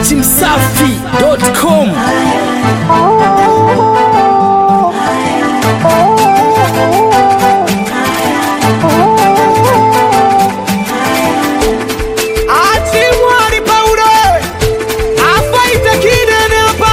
datimsafi.com Atimwari Paulo afaita kidene hapa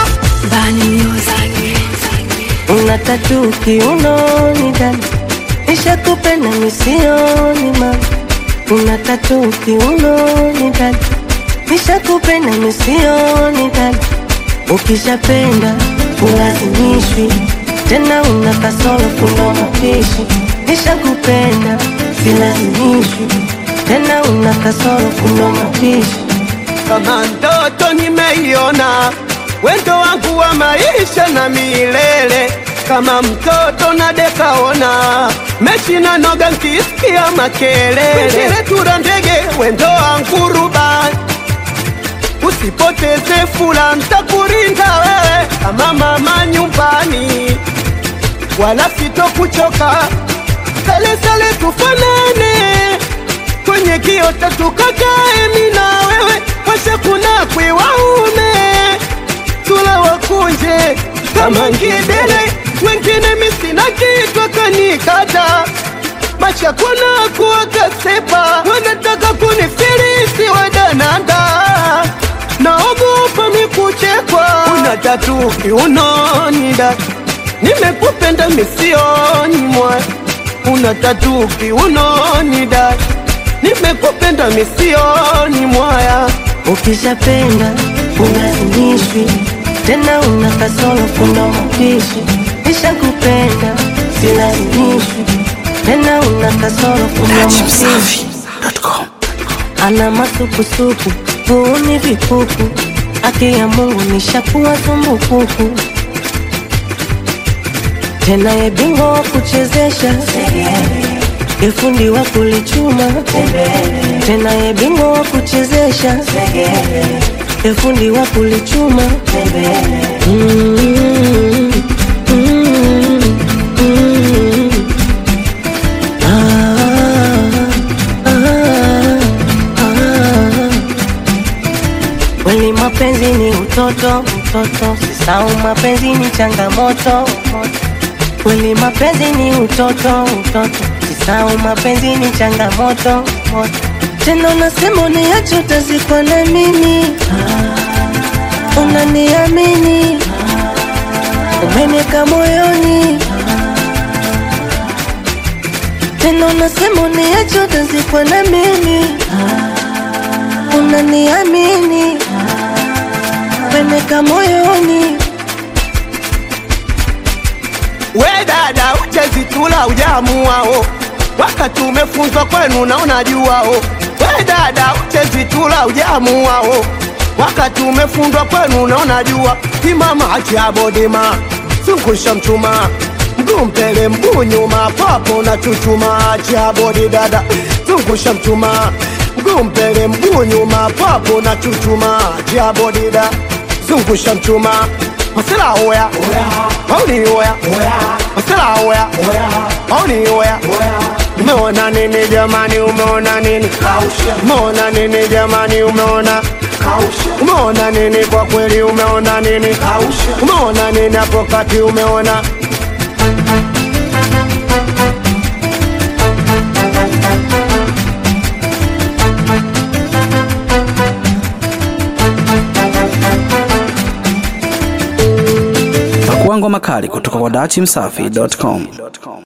Una tatu kiunoni dada, nishakupenda misioni mama. Una tatu kiunoni dada, nishakupenda misioni dada. Ukishapenda ulazimishwi tena, una kasoro kuna mapishi. Nishakupenda silazimishwi tena, una kasoro kuna mapishi. kama ndoto nimeiona, wendo wangu wa maisha na milele, kama mtoto na dekaona mechi na noga nkisikia makelele, tura ndege wendo wangu rubani usipoteze fula, ntakurinda wewe kama mama nyumbani, wala sitokuchoka. Sale sale tufanane kwenye kiota tukakae, mi na wewe washa kuna kwe waume tula wakunje kama ngidele, wengine misina kitwa kanikata macha kuna kuwakasepa, wanataka kunifilisi wadananda, naogopa mikuchekwa. Una tatu kiunoni da, nimekupenda misioni mwa. Una tatu kiunoni da, nimekupenda misioni mwaya. Ukishapenda ulazimishwi tena, una kasoro kuna mapishi. Nishakupenda silazimishwi tena, una kasoro kuna mapishi. Ana masukusuku puuni vikuku, haki ya Mungu nishakuwa tumbukuku tena, ye bingwa wa kuchezesha efundi wa kulichuma tena, ye bingwa wa kuchezesha efundi wa kulichuma Mm, mm, mm. Ah, ah, ah. Kweli mapenzi ni utoto, utoto, sisau mapenzi ni changamoto. Kweli mapenzi ni utoto, utoto, sisau mapenzi ni changamoto. Tena unasema uniache utazikwa na mimi, unaniamini, umeniweka moyoni. Tena unasema uniache utazikwa na mimi, unaniamini, umeniweka moyoni. We dada, uchezitula ujamuao, wakati umefunzwa kwenu na unajuao. We dada, uchezitula ujamuao, wakati umefundwa kwenu na unajua. Simama acha bodima, zungusha mchuma, mguu mbele mguu nyuma, papo na chuchuma. Acha bodi dada, zungusha mchuma, mguu mbele mguu nyuma, papo na chuchuma. Acha bodi dada, zungusha mchuma. Masela oya, mauni oya, masela oya, mauni oya. Umeona nini jamani, umeona nini? Umeona nini jamani, umeona umeona nini? Kwa kweli umeona nini? Umeona nini hapo kati, umeona Pakuangwa makali kutoka kwa datimsafi.com.